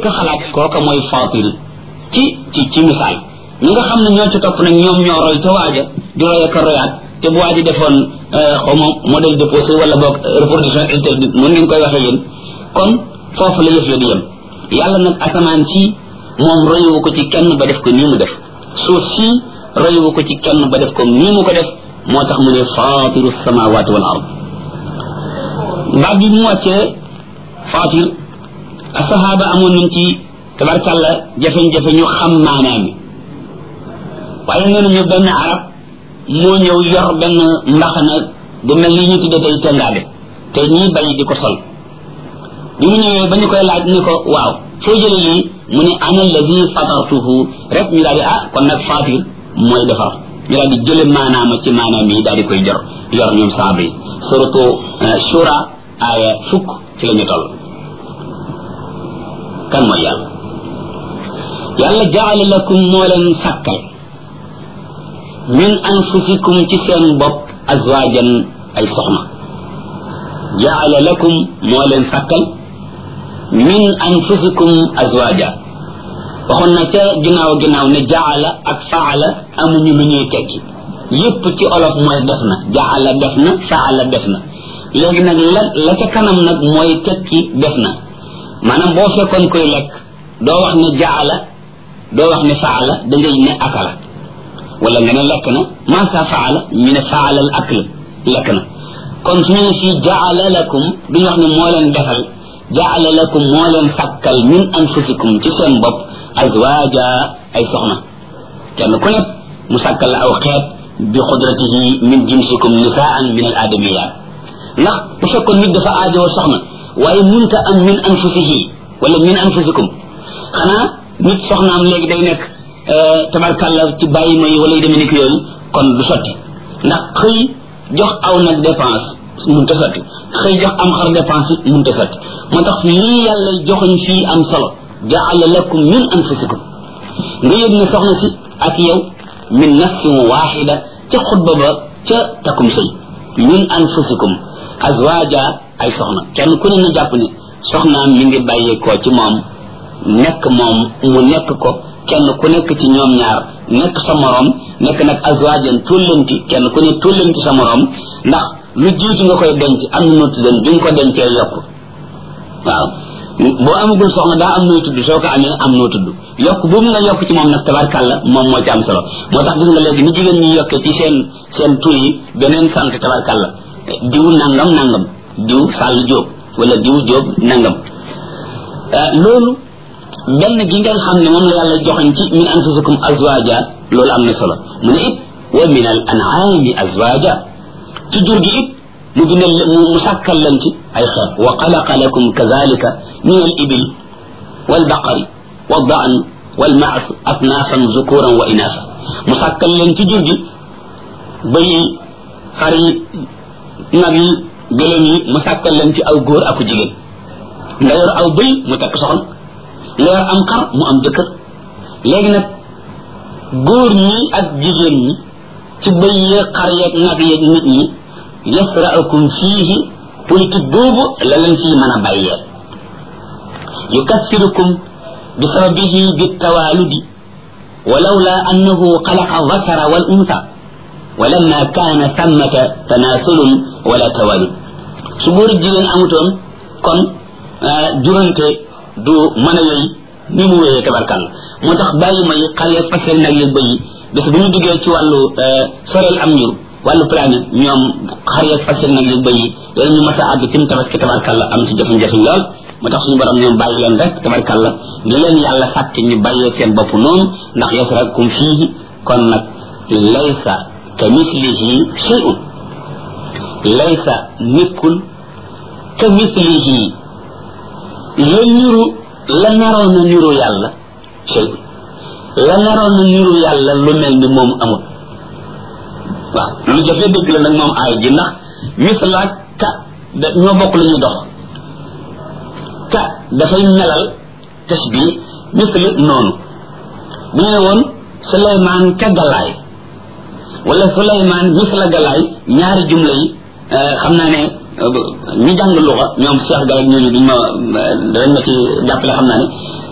njëkk a xalaat kooka mooy fatir ci ci ci misaal ñi nga xam ne ñoo ci topp nag ñoom ñoo roy ca waaja di roy ak a royaat te bu waaji defoon xaw ma modèle déposé wala boog reproduction interdite mun ngeen koy waxee yéen kon foofu la yëf ya di yem yàlla nag asamaan si moom royuwu ko ci kenn ba def ko nii mu def suuf si royuwu ko ci kenn ba def ko nii mu ko def moo tax mu ne fatiru samawati wal ard baat bi mu wàccee fatir asahaba amoon nañ ci tabarkàlla jafe-jafe ñu xam maanaam mi waaye nee nañu benn arab moo ñëw yor benn mbaxana bu mel ni ñu tudde tey tengaade te ñii bay di ko sol bi mu ñëwee ba ñu koy laaj ni ko waaw foo jële lii mu ne ana alladi fatartuhu rek ñu daal di ah kon nag fatir mooy defar ñu daal di jële maanaama ci maanaam yi daal di koy jor yor ñoom saaba yi suratu shura aaya fukk ci la ñu toll kan mooy yàlla yàlla jaala lakum moo leen sàkkal min anfusikum ci seen bopp azwajan ay soxna jaala lakum moo leen sàkkal min anfusikum azwaja waxoon na ca ginnaaw ginnaaw ne jaala ak faala amuñu lu ñuy tekki yépp ci olof mooy def na jaala def na faala def na léegi nag la la ca kanam nag mooy tekki def na maanaam boo fekkoon koy lekk doo wax ne jaala doo wax ne faala da ngay ne akala wala nga ne lekk na masa faala ñu ne faala al akl lekk na kon su ñu ne fii jaala lakum duñu wax ne moo leen defal jaala lakum moo leen sàkkal min anfusikum ci seen bopp azwaja ay soxna kenn ku nekk mu sàkkal la aw xeet bi xudratihi min jinsikum nisaan min al adamiyat ndax bu fekkoon nit dafa aajoo soxna waaye munta am min anfusihi wala min anfusikum xanaa nit soxnaam léegi day nekk tabarkàlla ci bàyyi ma yi wala yu demee ni yooyu kon du sotti ndax xëy jox aw nag dépense munta sotti xëy jox am xar dépense munta sotti moo tax lii yàlla joxoñ fii am solo jaala lakum min anfusikum nga yëg ne soxna si ak yow min nafsin waxida ca xutba ba ca takum sëy min anfusikum azwaja ay soxna kenn ku ne na jàpp ne soxnaam mi ngi bàyyeekoo ci moom nekk moom mu nekk ko kenn ku nekk ci ñoom ñaar nekk sa morom nekk nag azwajan tullanti kenn ku ne tullanti sa morom ndax lu jiitu nga koy denc am na noo tuddan bi nga ko dencee yokk waaw boo amagul soxna daa am noo tudd soo ko amee am noo tudd yokk boobu nga yokk ci moom nag tabarkàlla moom moo ci am solo moo tax gis nga léegi ni jigéen ñi yokkee ci seen seen tur yi beneen sant tabarkàlla diw nangam nangam diw sàll jóob wala diw jóob nangam loolu benn gi ngeen xam ne moom la yàlla joxañ ci min anfusikum azwaja loolu am na solo mu ne it wa min al an'ami azwaja ci jur gi it mu bindal mu sàkkal leen ci ay xeet wa xalaqa lakum kazalika min al ibil wal baqari wal daan wal maas asnaafan zukuran wa inaasa mu sàkkal leen ci jur gi bëy yi xar yi nag yi gëlëm yi mu sàkkal leen ci aw góor aku jigéen nga yor aw bëy mu takk soxna nga yor am xar mu am jëkkër léegi nag góor ñi ak jigéen ñi ci bëy yeeg xar yeeg nag yeeg nit ñi yasra'ukum fiihi politique boobu la leen fii mën a bàyyee yukassirukum bi sababihi bitawaaludi ولولا أنه خلق الذكر والأنثى ولما كان ثمة تناسل ولا توالد سبور الجيرين أمتون كون جرنت du mën a yey ni mu wéyee tabarkal moo tax bàyyi may xale fasel nag yeeg bëyi bés bu ñu duggee ci wàllu soreel am ñur wàllu planète ñoom xar yeeg fasel nag yeeg bëyi loolu ñu mas a àgg tim tabaski tabarkal la am ci jafe-jafe lool moo tax suñu borom ñoom bàyyi leen rek tabarkal la ni leen yàlla sàkk ñu bàyyee seen bopp noonu ndax yasrakum fiihi kon nag laysa ka mislihi shay'un laysa nekkul ka mislihi la niru la naroon na niru yàlla shay la naroon na niru yàlla lu mel ni moom amul waaw lu jafe dëgg la nag moom aay ji ndax mislaak ka da ñoo bokk lu ñuy dox ka dafay melal tasbi misli noonu bu ñu ne woon suleymaan ka galaay wala suleymaan misla galaay ñaari jumla yi xam naa ne ñu jàng luxa ñoom Cheikh Gaye ñooñu duñ ma dañ ma ci jàppale xam naa ne